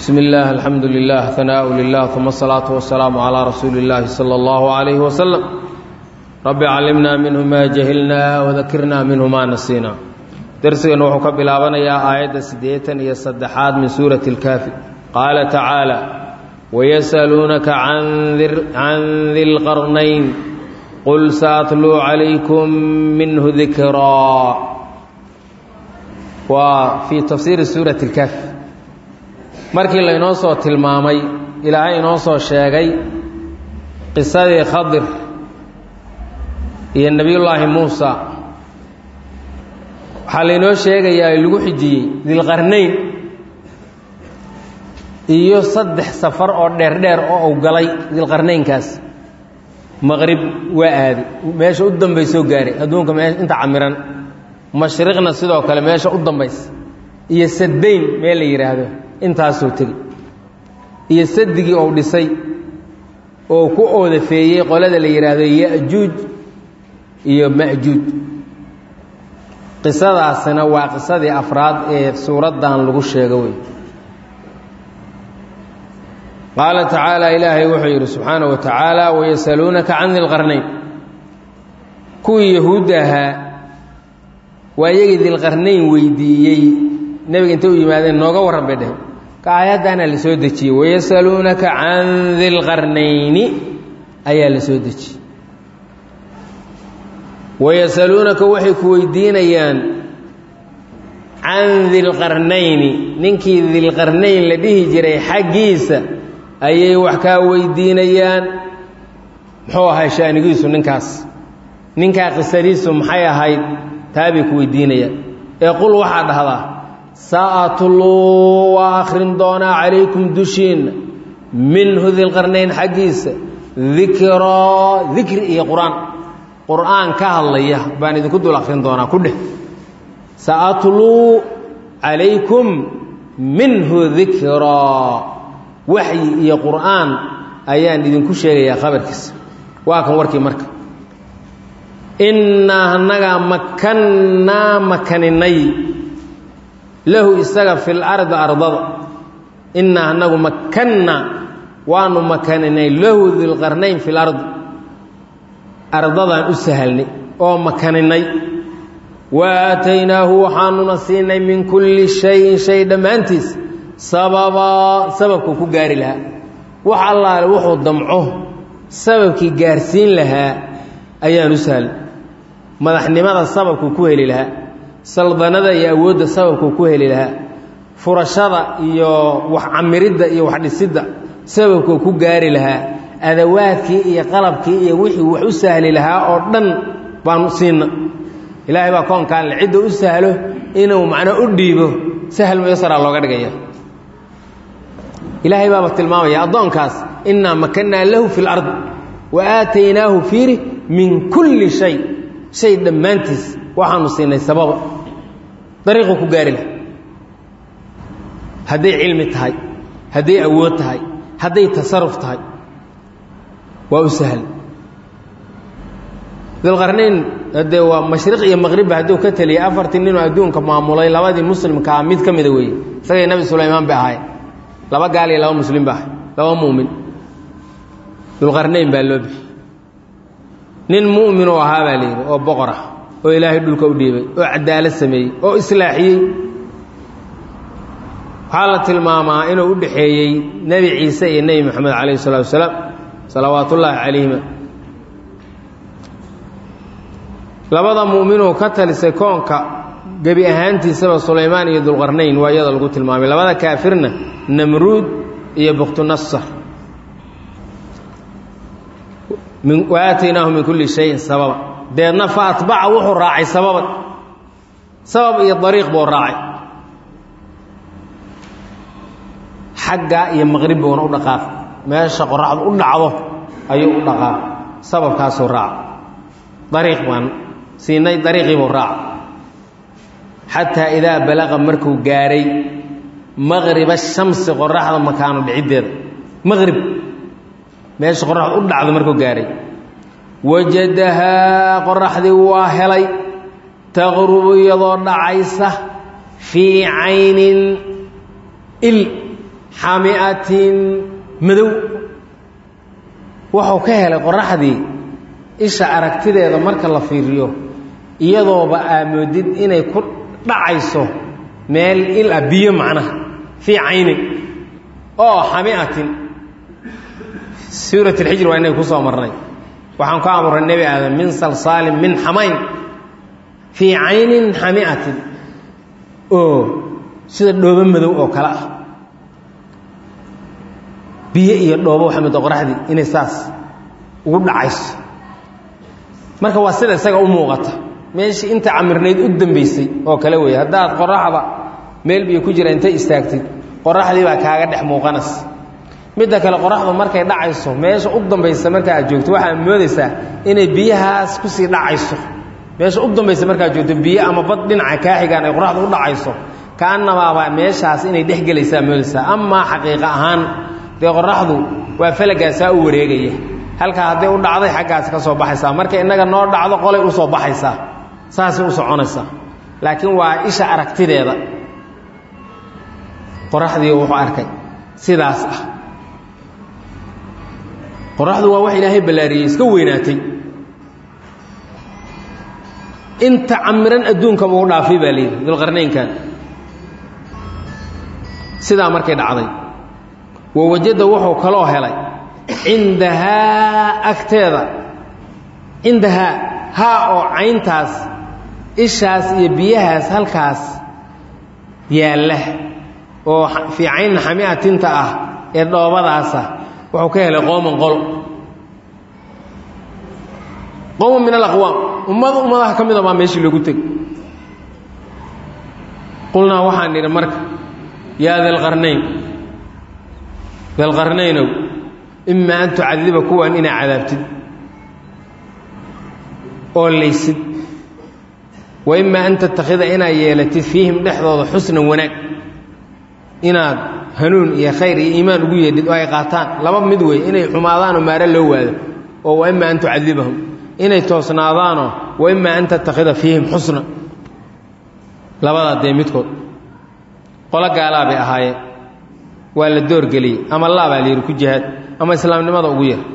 بسم الله الحمد لله ثناء لله ثم الصلاة والسلام على رسول الله صلى الله عليه وسلم رب علمنا منه ما جهلنا وذكرنا منه ما نسينا درسنا وحو كبلابنا يا آية سديتا يا صدحات من سورة الكافر قال تعالى ويسألونك عن ذي, عن ذي القرنين قل سأتلو عليكم منه ذكرا وفي تفسير سورة الكهف markii laynoo soo tilmaamay ilaahay inoo soo sheegay qisadii khadir iyo nebiyullaahi muusa waxaa laynoo sheegayaa lagu xijiyey dilqarnayn iyo saddex safar oo dheerdheer oo uu galay dilqarnaynkaas maqrib waa aaday meesha u dambaysoo gaaray adduunka mee inta camiran mashriqna sidoo kale meesha u dambaysa iyo saddayn meel la yidhaahdo intaasuu tegi iyo sadigii ou dhisay oo ku oodafeeyey qolada la yidhaahdo ya'juuj iyo ma'juuj qisadaasina waa qisadii afraad ee suuraddan lagu sheego wey qaala tacaala ilaahay wuxuu yidhi subxaana wa tacaala wayasaluunaka can dilqarnayn kuwii yahuudda ahaa waa iyagii dilqarnayn weydiiyey nebiga intay u yimaadeen nooga warran bay dheh ka aayaddaana la soo dejiyey wayasaluunaka can dilqarnayni ayaa la soo dejiyey wayasaluunaka waxay ku weydiinayaan can dilqarnayni ninkii dilqarnayn la dhihi jiray xaggiisa ayay wax kaa weydiinayaan muxuu ahay shaanigiisu ninkaas ninkaa qisadiisu maxay ahayd taabay ku weydiinayaan ee qul waxaa dhahdaa sa'atluu waa akhrin doonaa calaykum dushiinna minhu dilqarnayn xaggiisa dikraa dikri iyo qur-aan qur-aan ka hadlaya baan idinku dul akhrin doonaa ku dheh sa'atluu calaykum minhu dikraa waxyi iyo qur'aan ayaan idinku sheegayaa khabarkiisa waa kan warkii marka innaa annagaa makannaa makaninay lahu isaga fil ardi ardada innaa annagu makanna waanu makaninay lahu dilqarnayn fil ardi ardadaan u sahalnay oo makaninay wa aataynaahu waxaanuna siinay min kulli shayin shay dhammaantiis sababaa sababkuu ku gaari lahaa wax allaale wuxuu damco sababkii gaarsiin lahaa ayaan u sahlay madaxnimada sababkuu ku heli lahaa saldanada iyo awoodda sababkuu ku heli lahaa furashada iyo wax camiridda iyo wax dhisidda sababkuu ku gaari lahaa adawaadkii iyo qalabkii iyo wixii wax u sahli lahaa oo dhan baanu siinna ilaahay baa koonkaan le cidda u sahlo inuu macnaa u dhiibo sahal muyasaraa looga dhigaya ilaahay baaba tilmaamaya addoonkaas innaa makannaa lahu fi lard wa aataynaahu fiiri min kulli shay shay dhammaantiis waxaanu siinay sababa dariiquu ku gaari laha hadday cilmi tahay hadday awood tahay hadday tasaruf tahay waa u sahl dilqarnayn haddee waa mashriq iyo maqribba hadduu ka teliyay afartii ninoo adduunka maamulay labadii muslimkaa mid ka mida weeye isagay nebi sulaymaan bay ahaay laba gaal iyo laba muslim ba ahay laba mu'min dulqarnayn baa loo bixi nin mu'minuu ahaa baa la yidhi oo boqor ah oo ilaahay dhulka u dhiibay oo cadaalad sameeyey oo islaaxiyey waxaa la tilmaamaa inuu u dhexeeyey nebi ciise iyo nebi moxamed calayhi salatu wasalaam salawaatullaahi calayhima labada mu'minuu ka talisay koonka gebi ahaantiisaba sulaymaan iyo dulqarnayn waa iyada lagu tilmaamay labada kaafirna namruud iyo buktunasar wa aataynaahu min kulli shayin sababa deedna fa atbaca wuxuu raacay sababan sabab iyo dariiq buu raacay xaggaa iyo maqrib buuna u dhaqaaqay meesha qoraxdu u dhacdo ayuu u dhaqaaqay sababkaasuu raaca dariiq baan siinay dariiqii buu raaca xataa idaa balaqa markuu gaaray maqriba shamsi qoraxda makaano dhiciddeeda maqrib meesha qoraxdu u dhacdo markuu gaaray wajadahaa qoraxdii waa helay taqrubu iyadoo dhacaysa fii caynin il xamiatin madow wuxuu ka helay qoraxdii isha aragtideeda marka la fiiriyo iyadooba aamoodid inay ku dhacayso meel il ah biyo macnaha fii caynin oo xamiatin suurat alxijr waa inay ku soo marnay waxaan ku abuuray nebi aadam min salsaalin min xamayn fii caynin xamiatin oo sida dhoobo madow oo kale ah biyo iyo dhoobo waxaa mid qoraxdii inay saas ugu dhacayso marka waa sida isaga u muuqata meeshii inta camirnayd u dambaysay oo kale weeye haddaad qoraxda meel biyo ku jira intay istaagtid qoraxdii baa kaaga dhex muuqanas midda kale qoraxdu markay dhacayso meesha u dambaysa marka aad joogto waxaad moodaysaa inay biyahaas kusii dhacayso meesha u dambaysa markaad joogto biyo ama bad dhinaca kaa xigaan ay qoraxdu u dhacayso kaanamaaba meeshaas inay dhex gelaysaa moodaysaa amaa xaqiiqa ahaan dee qoraxdu waa falagaasaa u wareegaya halkaa hadday u dhacday xaggaas ka soo baxaysaa marka innaga noo dhacdo qolay u soo baxaysaa saasay u soconaysaa laakiin waa isha aragtideeda qoraxdii wuxuu arkay sidaas ah qoraxdu waa wax ilaahay ballaariyey iska weynaatay inta camiran adduunkaba u dhaafay baa layidhi dulqarnaynkan sidaa markay dhacday wawajada wuxuu kaloo helay cindahaa agteeda cindahaa haa oo cayntaas ishaas iyo biyahaas halkaas yaalla oo fii caynin xamiatinta ah ee dhoobadaasa wuxuu ka helay qooman qolo qowman min alaqwaam ummad ummadaha ka mida baa meeshii loogu tegay qulnaa waxaan nidhi marka yaa dalqarnayn dalqarnaynow imaa an tucadiba kuwan inaa cadaabtid oo laysid wa imaa an tattakhida inaad yeelatid fiihim dhexdooda xusnan wanaag inaad hanuun iyo khayr iyo iimaan ugu yeedhid oo ay qaataan laba mid wey inay xumaadaanoo maaro loo waado oo wa imaa an tucadibahum inay toosnaadaanoo wa imaa an tattakhida fiihim xusna labadaa dee midkood qolo gaalaa bay ahaayeen waa la doorgeliyey ama laabaa la yidhi ku jihaad ama islaamnimada ugu yar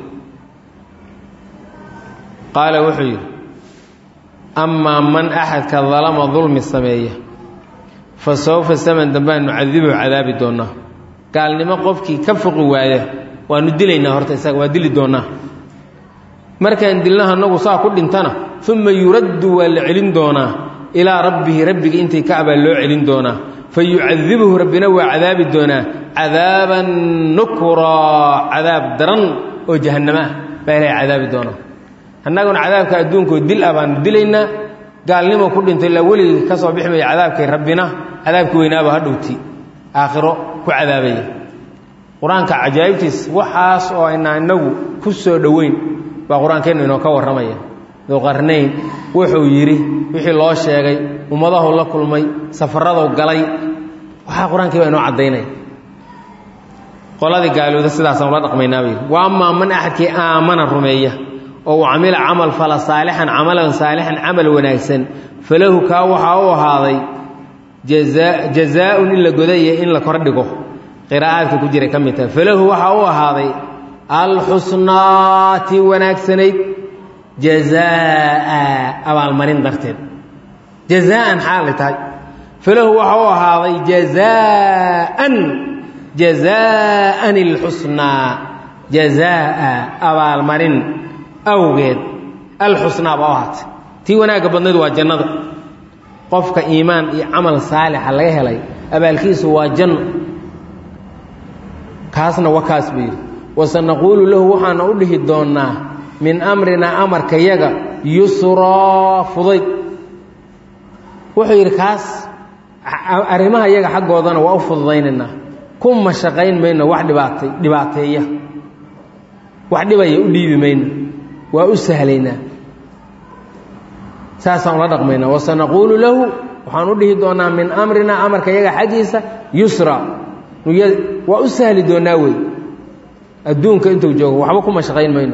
qaala wuxuu yidhi amaa man axadka dalama dulmi sameeya fa sawfa saman dambaan nucadibuhu cadaabi doonnaa gaalnimo qofkii ka foqi waaya waanu dilaynaa horta isaga waa dili doonnaa markaan dilnaha nagu saa ku dhintana uma yuraddu waa la celin doonaa ilaa rabbihi rabbiga intay ka abaa loo celin doonaa fa yucadibuhu rabbina waa cadaabi doonaa cadaaban nukraa cadaab daran oo jahannamo ah baa ilahay cadaabi doonaa annaguna cadaabka adduunkoo dil ah baanu dilaynaa gaalnimo ku dhintay ilaa weligii ka soo bixi maya cadaabkay rabbina cadaabki weynaaba hadhowti aakhiro ku cadaabaya qur-aanka cajaa'ibtiis waxaas oo aynaa inagu ku soo dhoweyn baa qur-aankeennu inoo ka warramaya duqarnayn wuxuu yidhi wixii loo sheegay ummadahu la kulmay safaradu galay waxaa qur-aankii baa inoo caddaynaya qoladii gaalooda sidaasaan ula dhaqmaynaa bay wa amaa man axadkii aamana rumeeya oo uu camila camal fala saalixan camalan saalixan camal wanaagsan falahu kaa waxaa u ahaaday jazaa-un in la godaya in la kordhigo qiraa'aadka ku jiray ka mid tahay falahu waxaa u ahaaday alxusnaati wanaagsanayd jazaa abaalmarin darteed jazaan xaalay tahay falahu waxaa u ahaaday jazaan jazaan ilxusnaa jazaa abaalmarin awgeed alxusnaa baa u ahaatay tii wanaagga badnayd waa jannada qofka iimaan iyo camal saalixa laga helay abaalkiisu waa janno kaasna wa kaas buu yidhi wasanaquulu lahu waxaana u dhihi doonnaa min amrinaa amarkayaga yusraa fudayd wuxuu yidhi kaas arrimaha yaga xaggoodana waa u fududaynaynaa ku mashaqayn mayno wax dhibaatay dhibaateeya wax dhibaya u dhiibi mayno waa u sahlaynaa saasaan ula dhaqmaynaa wasanaquulu lahu waxaan u dhihi doonnaa min amrinaa amarka yaga xaggiisa yusra waa u sahli doonnaa wey adduunka intuu joogo waxba ku mashaqayn mayno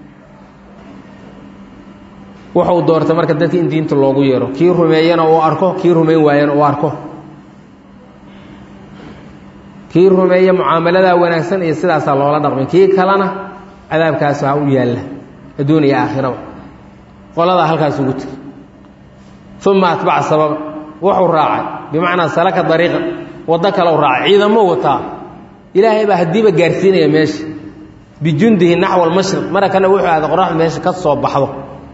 wuxuu doortay marka dadka in diinta loogu yeero kii rumeeyana uu arko kii rumayn waayana uu arko kii rumeeya mucaamaladaa wanaagsan iyo sidaasaa loola dhaqmay kii kalena cadaabkaas ha u yaalla adduun iyo aakhiraba qoladaa halkaas ugu tegay uma atbaca sababa wuxuu raacay bimacnaa salaka dariiqa waddo kale u raacay ciidamo wataa ilaahay baa haddiiba gaarsiinaya meesha bijundihi naxwa almashriq mara kana wuxuu ahday qoraxdu meesha ka soo baxdo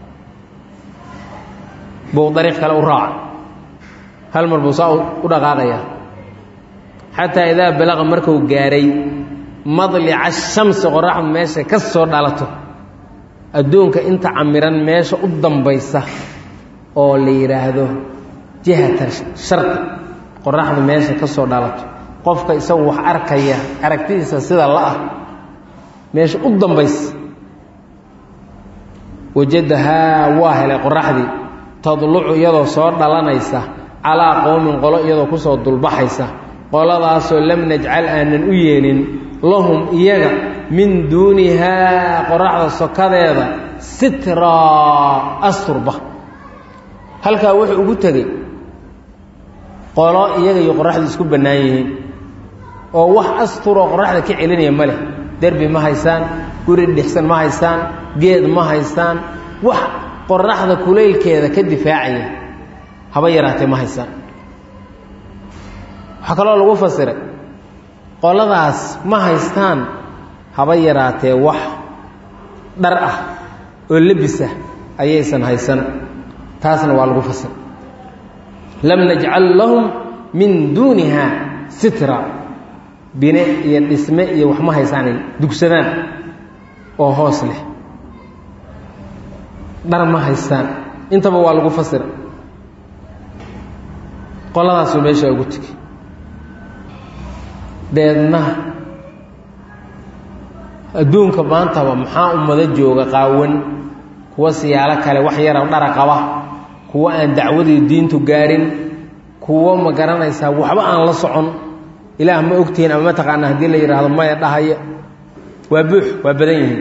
buu dariiq kale u raacay hal mar buu saa u dhaqaaqayaa xataa idaa balaqa marku gaaray madlica shamsi qoraxdu meesha ka soo dhalato adduunka inta camiran meesha u dambaysa oo la yidhaahdo jihata sharqi qoraxdu meesha ka soo dhalato qofka isagu wax arkaya aragtidiisa sida la-ah meesha u dambaysa wajadahaa waa helay qoraxdii tadlucu iyadoo soo dhalanaysa calaa qowmin qolo iyadoo kusoo dulbaxaysa qoladaasoo lam najcal aanan u yeelin lahum iyaga min duunihaa qoraxda sokadeeda sitraa asturba halkaa wuxuu ugu tegey qolo iyaga iyo qoraxdu isku bannaan yihiin oo wax asturoo qoraxda ka celinaya ma leh derbi ma haysaan guri dhixsan ma haysaan geed ma haysaan wax qoraxda kulaylkeeda ka difaacaya haba yaraatee ma haysaan waxaa kaloo lagu fasiray qoladaas ma haystaan haba yaraatee wax dhar ah oo lebisah ayaysan haysan taasna waa lagu fasiray lam najcal lahum min duuniha sitra bine iyo dhisme iyo wax ma haysaanay dugsadaan oo hoos leh dhar ma haystaan intaba waa lagu fasira qoladaasuu meeshaa ugu tegey deedna adduunka maantaba maxaa ummado jooga qaawan kuwa siyaalo kale wax yara dhara qaba kuwa aan dacwadii diintu gaarin kuwo ma garanaysaa waxba aan la socon ilaah ma ogtihiin ama mataqaana haddii la yidhaahdo maya dhahaya waa buux waa badan yihiin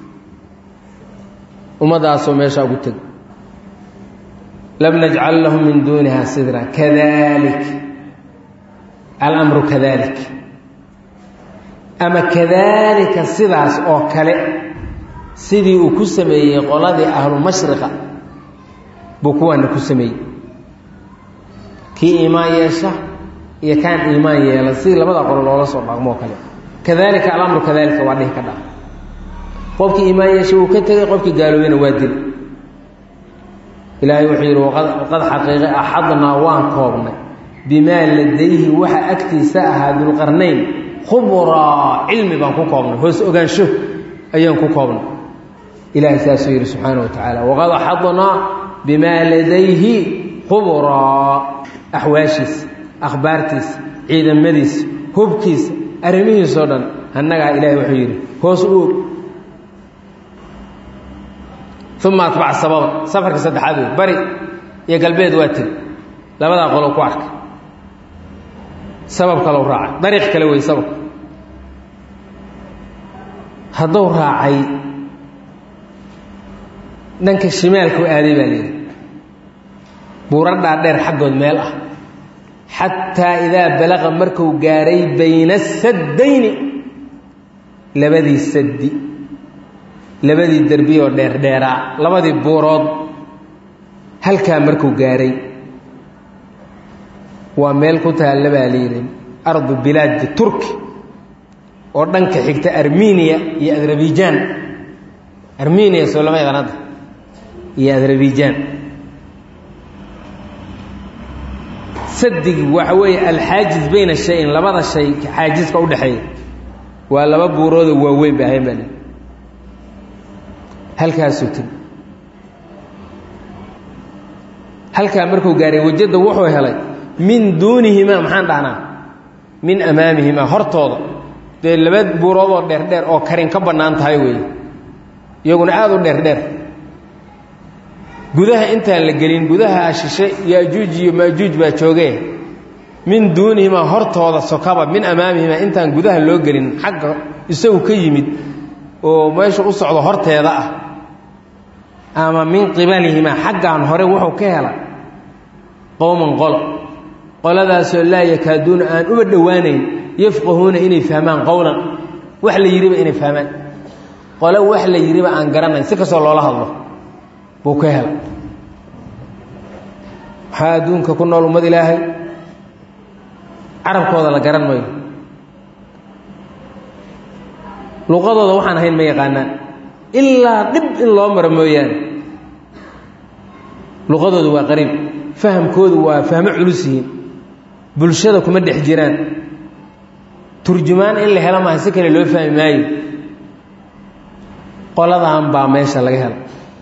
ummadaasoo meeshaa ugu teg lam najcal lahum min duuniha sidra kadalik alamru kadalik ama kadalika sidaas oo kale sidii uu ku sameeyey qoladii ahlu mashriqa buu kuwaana ku sameeyey kii iimaan yeesha iyo kaan iimaan yeelan sidii labada qolo loola soo dhaqmoo kale kadalika alamru kadalika waa dhihi ka dha qofkii iimaan yeesha wuu ka tegey qofkii gaaloobeyna waa dil ilaahay wuxuu yidhi waqad xaqiiqe axadnaa waan koobnay bimaa ladayhi waxa agtiisa ahaa dulqarnayn khubraa cilmi baan ku koobnay hoos ogaansho ayaan ku koobnay ilaahay saasuu yidhi subxaana wa tacaala waqad axadnaa bimaa ladayhi khubraa axwaashiisa akhbaartiisa ciidamadiisa hubkiisa arrimihiisoo dhan annagaa ilaahay wuxuu yidhi hoos u og uma atbac sababa safarka saddexaad wey bari iyo galbeed waa tegi labadaa qolo ku arkay sabab kalou raacay dariiq kale wey sababka hadduu raacay dhanka shimaalku aaday baa layidhi buuradhaa dheer xaggood meel ah xataa idaa balaqa marku gaaray bayna saddayni labadii saddi labadii derbiyoo dheerdheeraa labadii buurood halkaa markuu gaaray waa meel ku taalla baa layidhi ardu bilaadi turki oo dhanka xigta armeniya iyo adrabijaan armeniya soo lama yaqaan hadda iyo adrabijaan sadigi waxa weeye alxaajiz bayna shayin labada shay xaajiska udhexeeya waa laba buuroodoo waaweyn ba ahayn baa li halkaasuu tegi halkaa markuu gaaray wajada wuxuu helay min duunihimaa maxaan dhahnaa min amaamihimaa hortooda dee laba buuroodoo dheerdheer oo karin ka bannaan tahay weeye iyaguna aada u dheerdheer gudaha intaan la gelin gudaha ashishe yaajuuj iyo maajuuj baa joogee min duunihimaa hortooda sokaba min amaamihimaa intaan gudaha loo gelin xagga isagu ka yimid oo meesha u socdo horteeda ah ama min qibalihimaa xaggan hore wuxuu ka hela qowman qolo qoladaasoo laa yakaaduuna aan uba dhowaanayn yafqahuuna inay fahmaan qowlan wax la yidhiba inay fahmaan qole wax la yidhiba aan garanayn si kastoo loola hadlo buu ka hela maxaa adduunka ku nool ummad ilaahay carabkooda la garan mayo luqadooda waxaan ahayn ma yaqaanaan ilaa dhib in loo maro mooyaane luqadooda waa qariib fahamkoodu waa fahmo culus yihiin bulshada kuma dhex jiraan turjumaan in la helo maaha si kale loo fahmi maayo qoladan baa meesha laga hela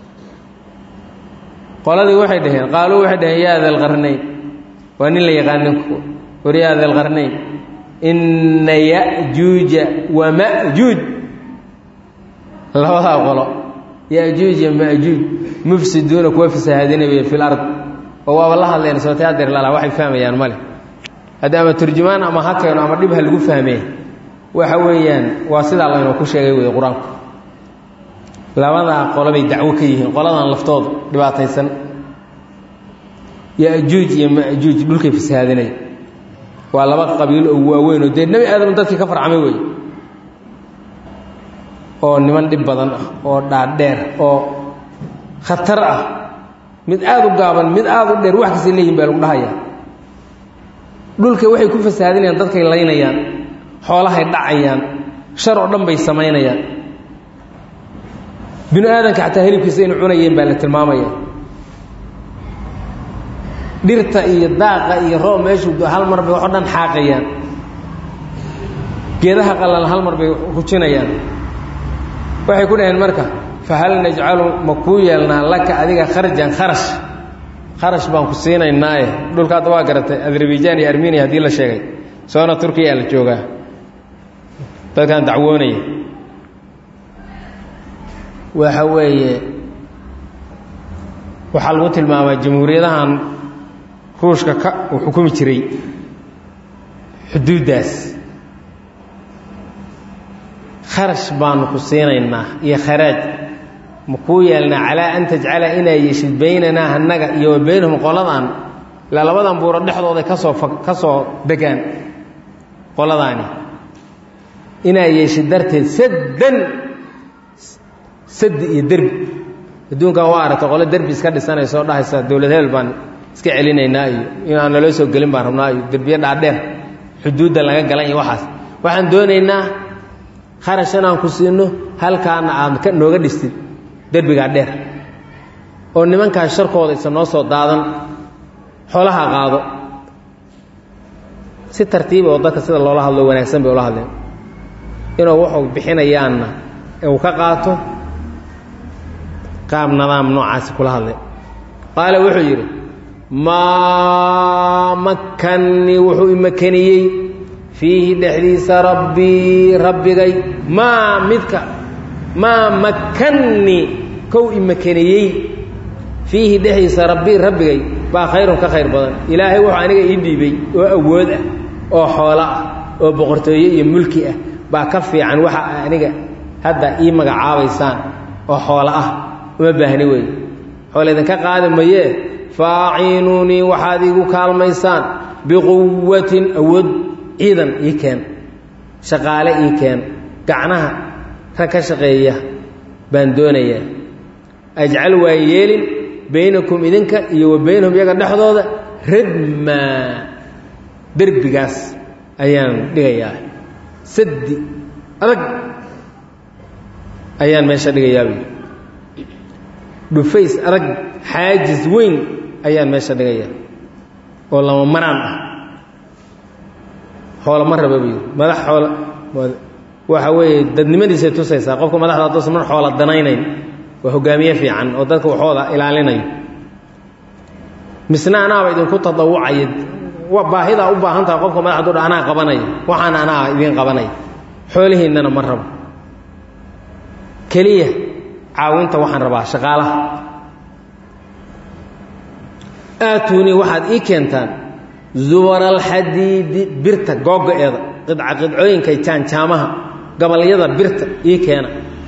qoladii waxay dhaheen qaaluu waxay dhaheen yaa dalqarnayn waa nin la yaqaan ninku war yaa dalqarnayn inna ya'juuja wa ma'juuj labadaa qolo ya'juuj iyo ma'juuj mufsiduuna kuwa fasahaadinaya fi lard oo waaba la hadleen sootay adeer lala waxay fahmayaan male haddi ama turjumaan ama ha keeno ama dhib ha lagu fahmee waxa weeyaan waa sidaa laynoo ku sheegay wey qur-aanku labadaa qolobay dacwo ka yihiin qoladan laftooda dhibaataysan yajuuj iyo majuuj dhulkay fasahaadinaya waa laba qabiilo oo waaweyn oo dee nebi aadam dadkii ka farcamay wey oo niman dhib badan ah oo dhaadheer oo khatar ah mid aada u gaaban mid aada u dheer wax kastay leeyihin baa lagu dhahayaa dhulka waxay ku fasahaadinayaan dadkay laynayaan xoolahay dhacayaan shar oo dhan bay samaynayaan binu aadanka xataa hilibkiisa inu cunayeen baa la tilmaamaya dhirta iyo daaqa iyo roob meeshuu hal mar bay wax o dhan xaaqayaan geedaha qalan hal mar bay hujinayaan waxay ku dhaheen marka fahal najcalu ma kuu yeelnaa laka adiga kharjan kharash kharash baan ku siinaynaaye dhulka hadda waa garatay azerbaijan iyo armeniya haddii la sheegay soona turkiyaa la joogaa dadkan dacwoonaya waxa weeye waxaa lagu tilmaamaa jamhuuriyadahan ruushka ka uu xukumi jiray xuduuddaas kharash baanu ku siinaynaa iyo kharaaj ma kuu yeelnaa calaa an tajcala inaa yeeshid baynanaa annaga iyo wa baynahum qoladan ilaa labadan buuro dhexdooday kasoo ka soo degaan qoladaani inaa yeeshid darteed saddan sadi iyo derbi adduunkan waa aragtay qole derbi iska dhisanaysa oo dhahaysa dowlad hebel baan iska celinaynaa iyo inaan naloo soo gelin baan rabnaa iyo derbiyo dhaadheer xuduudda laga galan iyo waxaas waxaan doonaynaa kharash inaan ku siino halkaana aad ka nooga dhistid derbigaa dheer oo nimankaas sharkooda isa noo soo daadan xoolaha qaado si tartiiba oo dadka sida loola hadlo wanaagsan bay ula hadleen inuu wuxuu bixinayaanna uu ka qaato qaab nadaam noocaasi kula hadlay qaala wuxuu yidhi maa makannii wuxuu imakaniyey fiihi dhexdiisa rabbii rabbigay maa midka maa makannii kow imakaniyey fiihi dhexdiisa rabbii rabbigay baa khayrun ka khayr badan ilaahay wuxuu aniga ii dhiibay oo awood ah oo xoolo ah oo boqortooye iyo mulki ah baa ka fiican waxa aniga hadda ii magacaabaysaan oo xoolo ah uma baahni wey xoole idinka qaadi mayee faaciinuunii waxaad iigu kaalmaysaan biquwatin awood ciidan ii keen shaqaale ii keen gacnaha rag ka shaqeeya baan doonayaa ajcal waan yeelin baynakum idinka iyo wa baynahum iyaga dhexdooda radmaa derbigaas ayaan dhigayaa saddi adag ayaan meesha dhigayaa buui dhufays adag xaajis weyn ayaan meesha dhigayaa oo lama maraan ah xoolo ma raba buyi madax xoolo waxa weeye dadnimadiisay tusaysaa qofka madaxda hadduusan mar xoola danaynayn waa hogaamiye fiican oo dadka waxooda ilaalinayo misna anaaba idinku tadawucaya baahidaa u baahan taha qofka madaxdu dha anaa qabanaya waxaan anaa idiin qabanaya xoolihiinnana ma rabo keliya caawinta waxaan rabaa shaqaalaha aatuunii waxaad ii keentaan zubara alxadiidi birta googo-eeda qidca qidcooyinka jaanjaamaha gabalyada birta ii keena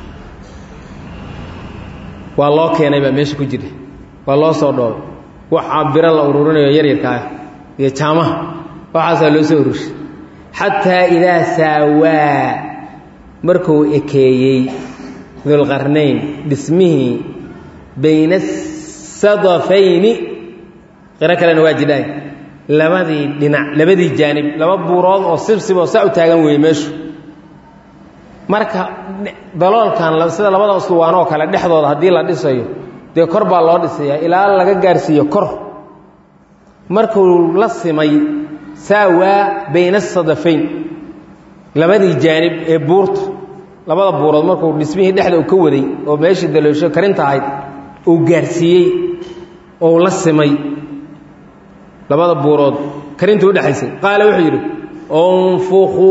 waa loo keenay baa meesha ku jira waa loo soo dhoobay waxaa biro la ururinayo yaryarka ah iyo jaamaha waxaasaa loo soo ururshay xataa idaa saawaa markuu ekeeyey dulqarnayn dhismihii bayna asadafayni qiro kalena waa jidhaay labadii dhinac labadii jaanib laba buurood oo sibsiboo saa u taagan weeye meeshu marka daloolkan sida labada usluwaan oo kale dhexdooda haddii la dhisayo dee kor baa loo dhisayaa ilaa laga gaarsiiyo kor markuu la simay saawaa bayna asadafayn labadii jaanib ee buurta labada buurood markuu dhismihii dhexda uu ka waday oo meeshii daloosho karinta ahayd uu gaarsiiyey oo la simay labada buurood karinta udhexaysay qaale wuxuu yidhi unfuquu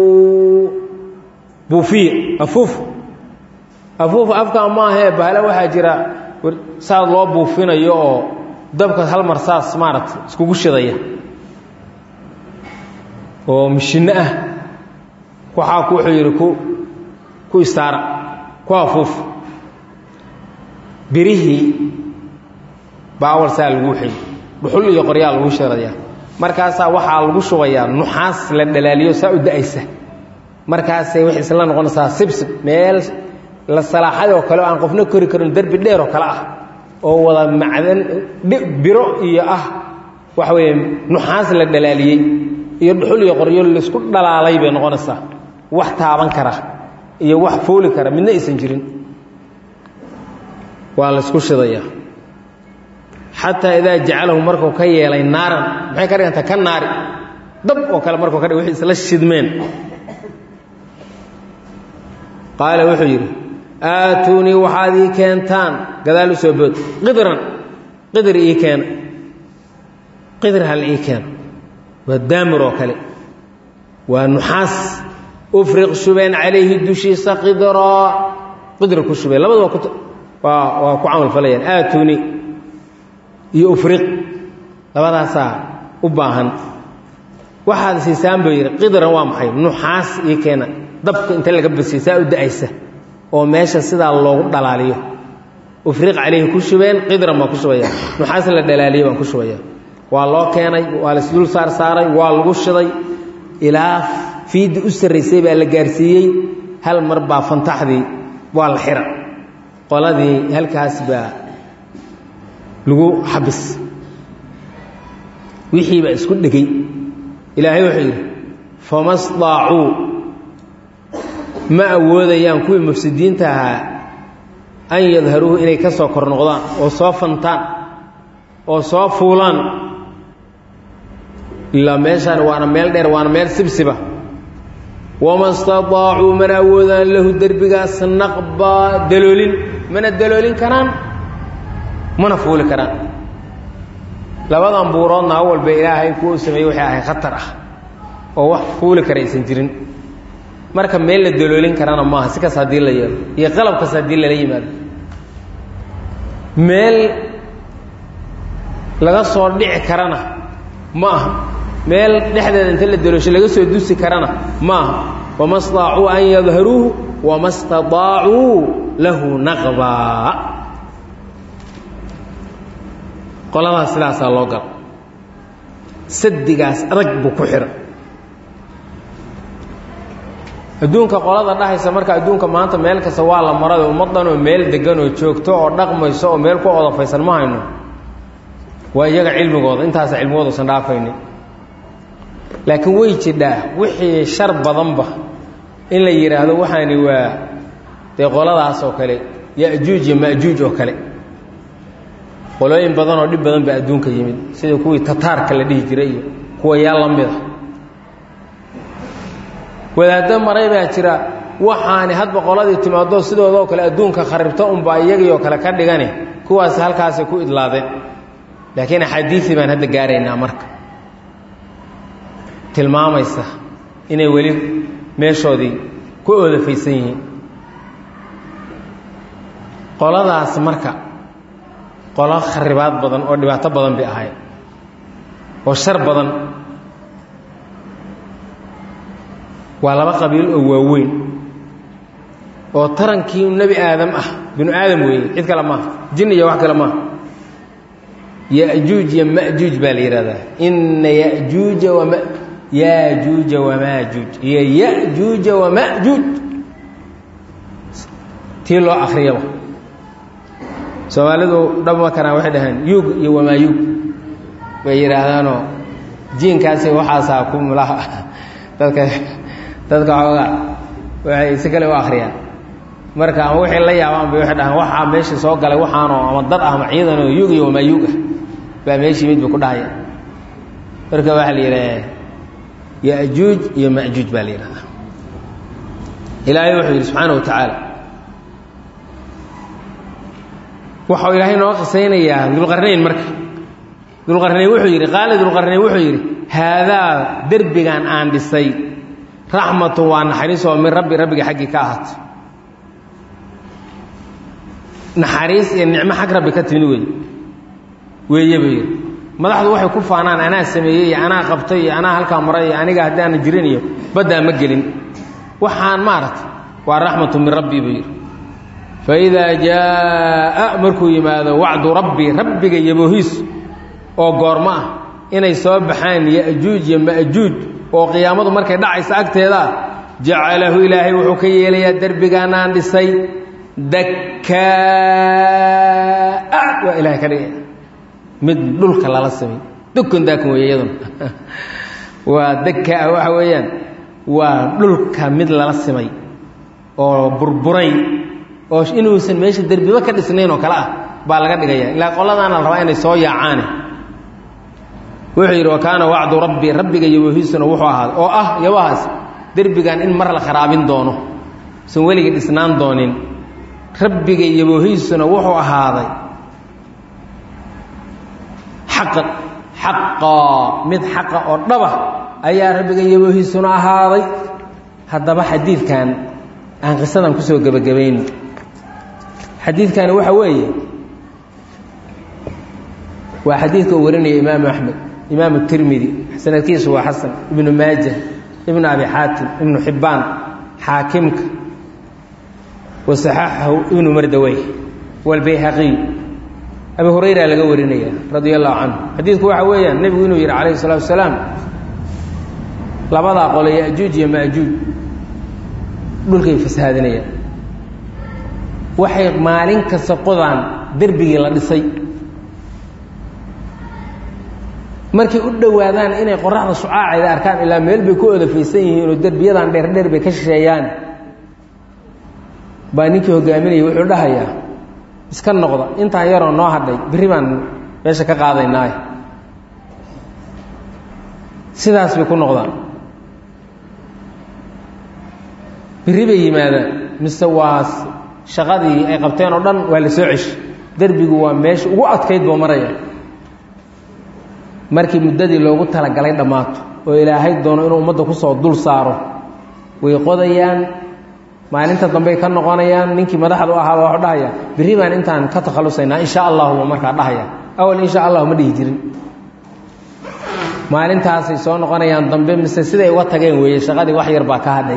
buufiye afuuf afuuf afkaa maahee bahale waxaa jira saad loo buufinayo oo dabka hal mar saas maaragta iskugu shidaya oo mishinno ah waxaa ku wuxuu yidhi ku ku istaara ku afuuf birihii baa awal saa lagu xey dhuxul iyo qoryaa lagu shirayaa markaasaa waxaa lagu shubayaa nuxaas la dhalaaliyo saa u da-aysa markaasay waxay isla noqonaysaa sibsib meel la salaaxay oo kale oo aan qofna kori karin derbi dheer oo kale ah oo wada macdan biro iyo ah waxa weeye nuxaas la dhalaaliyey iyo dhuxul iyo qoryo laysku dhalaalay bay noqonaysaa wax taaban kara iyo wax fooli kara midna aysan jirin waa laysku shidayaa xataa idaa jacalahu markuu ka yeelay naaran maxay ka dhiganta ka naari dab oo kale markuu ka dhig waxay isla shidmeen qaala wuxuu yidhi aatuunii waxaad ii keentaan gadaal u soo bood qidran qidr ii keena qidr hal ii keena waa daamir oo kale waa nuxaas ufriq shubeen calayhi dushiisa qidraa qidra ku shubeen labadaba ku waa waa ku camal falayaan aatuunii iyo ufriq labadaasaa u baahan waxaad siisaan buu yidhi qidran waa maxay nuxaas ii keena dabka inta laga basiyo saa u da-aysa oo meesha sidaa loogu dhalaaliyo ufriq calayhi ku shubeen qidran baan ku shubaya nuxaas la dhalaaliyo baan ku shubaya waa loo keenay waa laisdul saar saaray waa lagu shiday ilaa fiiddi u sarraysay baa la gaarsiiyey hal mar baa fantaxdii waa la xira qoladii halkaas baa lagu xabis wixii baa isku dhegay ilaahay wuxuu yidhi fama staacuu ma awoodayaan kuwii mufsidiinta ahaa an yadharuuhu inay ka soo kor noqdaan oo soo fantaan oo soo fuulaan ilaa meeshaan waana meel dheer waana meel sibsiba wama staطaacuu mana awoodaan lahu derbigaas naqbaa daloolin mana daloolin karaan mana fuuli karaan labadan buuroodna awalba ilaahay kuwa u sameeyey waxay ahay khatar ah oo wax fuuli kara aysan jirin marka meel la daloolin karana maaha si kas haddii la yeelo iyo qalab kas haddii lala yimaado meel laga soo dhici karana ma aha meel dhexdeeda inta la daloosho laga soo dusi karana ma aha wama staacuu an yadharuuhu wama staطaacuu lahu naqbaa qoladaas sidaasaa loo gala sadigaas adag buu ku xidhan adduunka qolada dhahaysa marka adduunka maanta meel kasta waa la maray ummaddan oo meel degan oo joogto oo dhaqmayso oo meel ku odafaysan ma hayno waa iyaga cilmigooda intaasa cilmigooda usan dhaafaynin laakiin way jidhaa wixii shar badanba in la yidhaahdo waxaani waa dee qoladaas oo kale ya-juuj iyo ma-juuj oo kale qolooyin badan oo dhib badan baa adduunka yimid sida kuwii tataarka la dhihi jiray iyo kuwa yaa la mida wadaaddo maray baa jira waxaani hadba qoladii timaado sidoodoo kale adduunka kharibto unbaa iyagiioo kale ka dhigani kuwaasi halkaasay ku idlaadeen laakiin axaadiisii baan hadda gaaraynaa marka tilmaamaysa inay weli meeshoodii ku oodafaysan yihiin qoladaas marka qolo kharibaad badan oo dhibaato badan bay ahayd oo shar badan waa laba qabiil oo waaweyn oo tarankii nebi aadam ah binu aadam weeye cid kale maaha jin iyo wax kale maaha ya-juuj iyo ma-juuj baa la yidhahdaa inna ya-juuja wama yaajuuja wamaajuuj iyo yajuuja wamajuuj tii loo akriyaba soomaalidu dhabma karaan waxay dhaheen yuug iyo wamaayuug bay yidhaahdaanoo jiinkaasi waxaasaa ku mulaha dadka dadka xoogaa waxay si kale u akriyaan marka ama waxay la yaabaan bay waxay dhahaan waxaa meesha soo galay waxaanoo ama dad ah ama ciidanoo yuug iyo wamaayuug ah baa meeshii mid ba ku dhahaya marka waxaa la yidhaha yajuuj iyo majuuj baa la yidhahdaa ilaahay wuxuu yidhi subxaana wa tacaala waxau ilaahay noo qisaynayaa dulqarnayn marka dulqarnayn wuxuu yidhi qaala dulqarnayn wuxuu yidhi haadaa derbigan aan dhisay raxmatun waa naxariis oo min rabbi rabbiga xaggii ka ahaato naxariis iyo nicmo xag rabbi ka timid wey weeye buu yidhi madaxdu waxay ku faanaan anaa sameeyey iyo anaa qabtay iyo anaa halkaa maray iyo aniga haddaana jirin iyo baddaa ma gelin waxaan maaragtay waa raxmatu min rabbi buu yidhi faidaa jaa'a markuu yimaado wacdu rabbi rabbiga yaboohiis oo goormo ah inay soo baxaan ya'juuj iyo ma'juuj oo qiyaamadu markay dhacaysa agteeda ah jacalahu ilaahay wuxuu ka yeelayaa derbigaanaan dhisay dakkaa waa ilahay ka dhigaya mid dhulka lala samay dukun daakun weeye iyaduna waa dakkaa waxa weeyaan waa dhulka mid lala simay oo burburay oo inuusan meesha derbiba ka dhisnayn oo kale ah baa laga dhigaya ilaa qoladaana la rabaa inay soo yaacaane wuxuu yidhi wa kaana wacdu rabbi rabbiga yaboohiisuna wuxuu ahaaday oo ah yabahaas derbigan in mar la kharaabin doono usan weligii dhisnaan doonin rabbiga yaboohiisuna wuxuu ahaaday xaqan xaqaa mid xaqa oo dhaba ayaa rabbiga yaboohiisuna ahaaday haddaba xadiidkan aan qisadan kusoo gebagabayno xadiidkani waxa weeye waa xadiidka uu warinaya imaamu axmed imaamu tirmidi sanadkiisu waa xasan ibnu maaja ibnu abi xaatim ibnu xibbaan xaakimka wasaxaxahu ibnu mardawey walbayhaqiy abi hurayra laga warinaya radia allahu canhu xadiidku waxa weeyaan nebigu inuu yidhi calayhi salatu wasalaam labadaa qole yajuuj iyo majuuj dhulkay fasahaadinayaan waxay maalin kasta qodaan derbigii la dhisay markay u dhowaadaan inay qoraxda shucaaceeda arkaan ilaa meel bay ku odafaysan yihiin oo derbiyadan dheerdheer bay ka shisheeyaan baa ninkii hogaaminaya wuxuu dhahayaa iska noqda intaan yaroo noo hadhay berri baan meesha ka qaadaynaaye sidaas bay ku noqdaan berri bay yimaadaan mise waa shaqadii ay qabteen oo dhan waa la soo ceshi derbigu waa meesha ugu adkayd boo maraya markii muddadii loogu talagalay dhammaato oo ilaahay doono inuu ummadda kusoo dul saaro way qodayaan maalinta dambey ka noqonayaan ninkii madaxda u ahaaba waxu dhahaya berri baan intaan ka takhallusaynaa insha allahu markaa dhahaya awal insha allahu ma dhihi jirin maalintaasay soo noqonayaan dambe mise siday uga tageen weeye shaqadii wax yar baa ka hadhay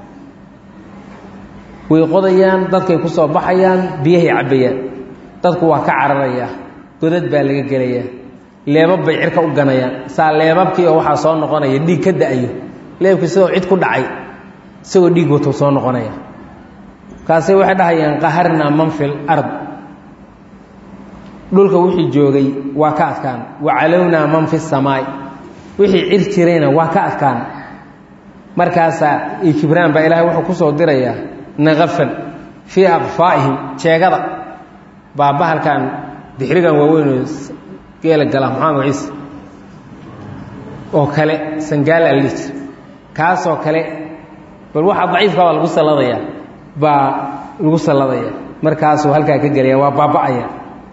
way qodayaan dadkay ku soo baxayaan biyahay cabbayaan dadku waa ka cararayaa godad baa laga gelayaa leebab bay cirka u ganayaan saa leebabkii oo waxaa soo noqonaya dhiig ka da-ayo leebkii sidoo cid ku dhacay isagoo dhiig wato soo noqonaya kaasay waxay dhahayaan qaharnaa man fil ard dhulka wixii joogay waa ka adkaan wa calownaa man fi samaay wixii cir jirayna waa ka adkaan markaasaa iyo kibraan baa ilaahay wuxuu kusoo dirayaa naqafan fii aqfaa'ihim jeegada baa bahalkan dixrigan waaweynoo geela gala maxamed ciise oo kale sangaala la dhihi jira kaasoo kale bal waxaa daciifka baa lagu salladaya baa lagu salladaya markaasuu halkaa ka gelaya waa baaba'aya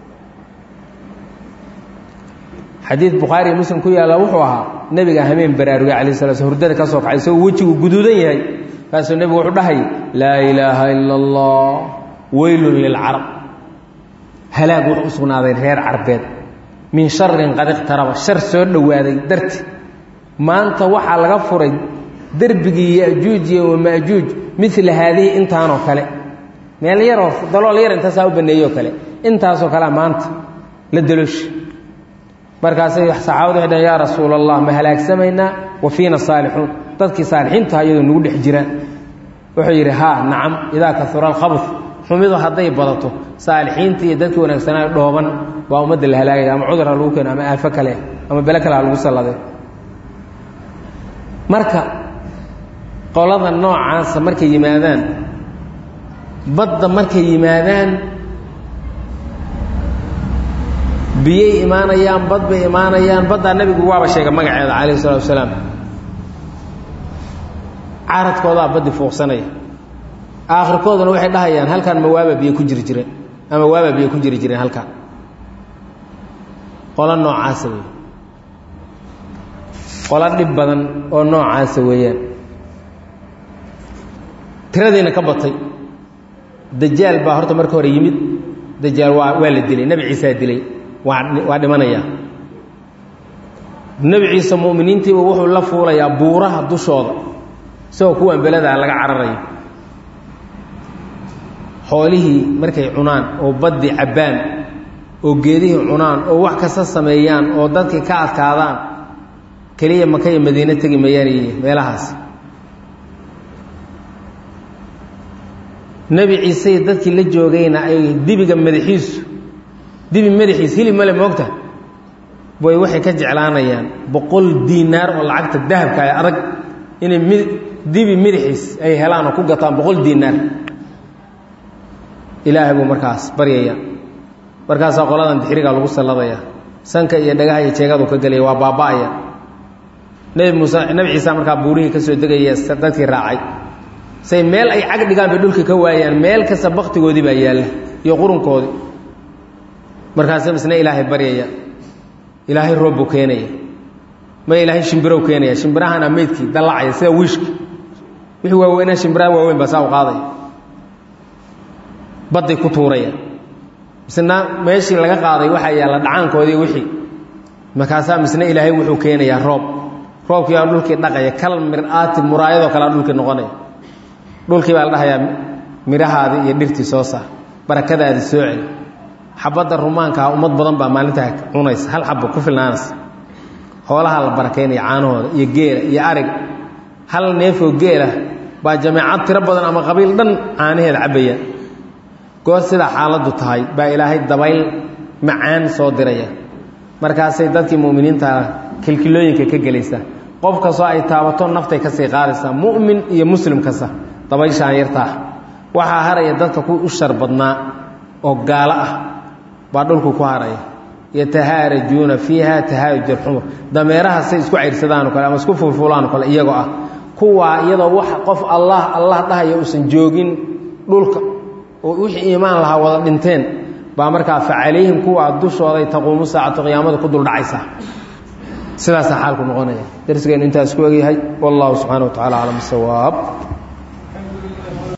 xadiid bukhaari iyo muslim ku yaalla wuxuu ahaa nebiga hameen baraarugay calayh sala sl hurdada ka soo kacay isagoo wejigu guduudan yahay kaasuu nebigu wuxuu dhahay laa ilaaha ila allah weylun lilcarab halaag wuxuu u sugnaaday reer carbeed min sharin qad iqtaraba shar soo dhowaaday darti maanta waxaa laga furay derbigii yajuuj iyo wamaajuuj mila haadihi intaanoo kale meel yaroo dalool yar intaasaa u baneeyoo kale intaasoo kalea maanta la dalooshi markaasay saxaabadu waxay dhaheen yaa rasuula allah ma halaagsamaynaa wa fiina saalixuun dadkii saalixiintaha iyadoo nagu dhex jiraan wuxuu yidhi haa nacam idaa kasura alkhabr xumidu hadday badato saalixiintii iyo dadkii wanaagsanaa dhooban baa ummadda la halaagaya ama cudur ha lagu keeno ama aafo kale ama bele kale ha lagu sallade marka qolada noocaasa markay yimaadaan badda markay yimaadaan biyay imaanayaan bad bay imaanayaan baddaa nebigu waaba sheega magaceeda calayh isalaatu wasalaam caradkoodaa baddi fuuqsanaya aakhirkooduna waxay dhahayaan halkaan ma waaba biyo ku jiri jireen ama waaba biyo ku jiri jireen halkaan qolo noocaasa wey qolo dhib badan oo noocaasa weeyaan tiradiina ka batay dajaal baa horta marka hore yimid dajaal waa waa la dilay nebi ciisaa dilay waa waa dhimanayaa nebi ciise mu'miniintiiba wuxuu la fuulayaa buuraha dushooda isagoo kuwan beladaa laga cararayo xoolihii markay cunaan oo baddi cabbaan oo geedihii cunaan oo wax kasta sameeyaan oo dadkii ka adkaadaan keliya maka iyo madiine tegi mayaan meelahaas nebi ciise dadkii la joogayna ay dibiga madaxiisu dibi madaxiis hilib male moogta way waxay ka jeclaanayaan boqol diinaar oo lacagta dahabka ee adag inay mi dibi madaxiis ay helaan oo ku gataan boqol diinaar ilaahay buu markaas baryaya markaasaa qoladan dixriga lagu salladaya sanka iyo dhagaha iyo jeegadu ka gelaya waa baaba'aya nebi muuse nebi ciisa markaa buurihii ka soo degaya dadkii raacay say meel ay cag dhigaan bay dhulka ka waayaan meel kasta baktigoodii baa yaalla iyo qurunkoodii markaasa misna ilaahay baryaya ilaahay roob buu keenaya ma ilaahay shimbirow keenaya shimbirahana meydkii dallacaya sida wiishki wixii waaweynaa shimbiraha waaweyn baa saa u qaadaya badday ku tuuraya misna meeshii laga qaaday waxaa yaalla dhacaankoodii wixii markaasaa misna ilaahay wuxuu keenayaa roob roobkii baa dhulkii dhaqaya kal mir-aati muraayadoo kalea dhulkii noqonaya dhulkii baa la dhahayaa midhahaadii iyo dhirtii soo saar barakadaadii soo celi xabadda rumaankaa ummad badan baa maalintaa cunaysa hal xabba ku filnaanaysa hoolahaa la barakaynaya caanahooda iyo geela iyo ariga hal neefoo geela baa jameecad tiro badan ama qabiil dhan caanaheeda cabbayaan goor sidaa xaaladdu tahay baa ilaahay dabayl macaan soo diraya markaasay dadkii mu'miniinta kilkilooyinka ka gelaysaa qof kastoo ay taabato naftay ka sii qaadaysaa mu'min iyo muslim kasta dabayshaan yartaa waxaa haraya dadka ku u shar badnaa oo gaalo ah baa dhulku ku haraya yatahaarajuuna fiiha tahaaruj alxumur dameeraha say isku cayrsadaan o kale ama isku fulfulaan o kale iyagoo ah kuwaa iyadoo wax qof allah allah dhahaya uusan joogin dhulka oo wixii iimaan lahaa wada dhinteen baa markaa fa calayhim kuwaa dushooday taquumu saacatu qiyaamada ku duldhacaysa sidaasaa xaalku noqonaya darsigeennu intaas ku egyahay wallahu subxana wa tacala aclam sawaab